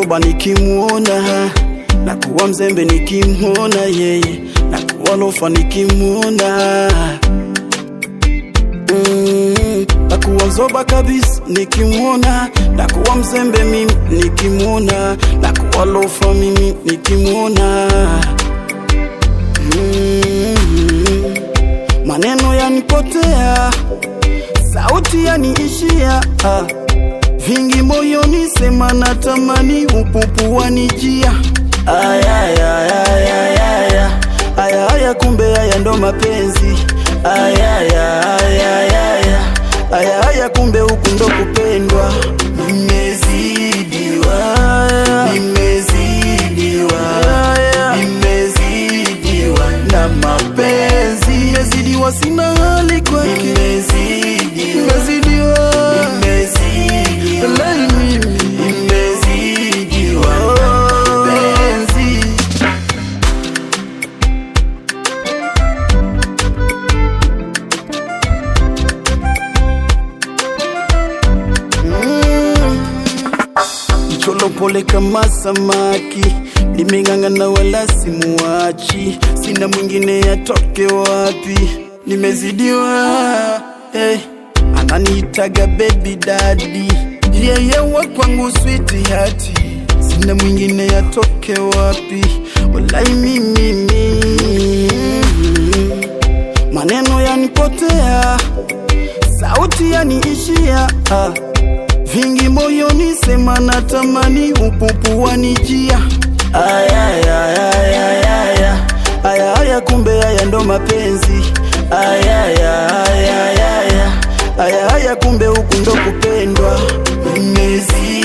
zoba nikimwona na kuwa mzembe nikimwona yeye na kuwa lofa nikimwona mm, na kuwa zoba kabisa nikimwona na kuwa mzembe mimi nikimwona na kuwa lofa mimi nikimwona mm, maneno yanipotea sauti yaniishia ah. vingi moyoni sema natamani upupu wanijia ayayayayaya ayaya kumbe haya ndo mapenzi ayayayayaya ayaya kumbe huku ndo kupendwa nimezidiwa nimezidiwa nimezidiwa na mapenzi nimezidiwa sina hali kwake nimezidiwa nimezidiwa Lai mimi nimezidiwa na mapenzi Mcholo pole kama samaki, nimeng'ang'ana wala simuachi, sina mwingine atoke wapi, nimezidiwa hey. Ananiitaga baby daddy, yeye wa kwangu sweet hati, sina mwingine atoke wapi, walai mimi mimi. maneno yanipotea, sauti yaniishia ah. Vingi moyoni sema natamani upupu wanijia ayayayayaya ayaya kumbe haya ndo mapenzi ayayayayaya ayaya kumbe huku ndo kupendwa nimezi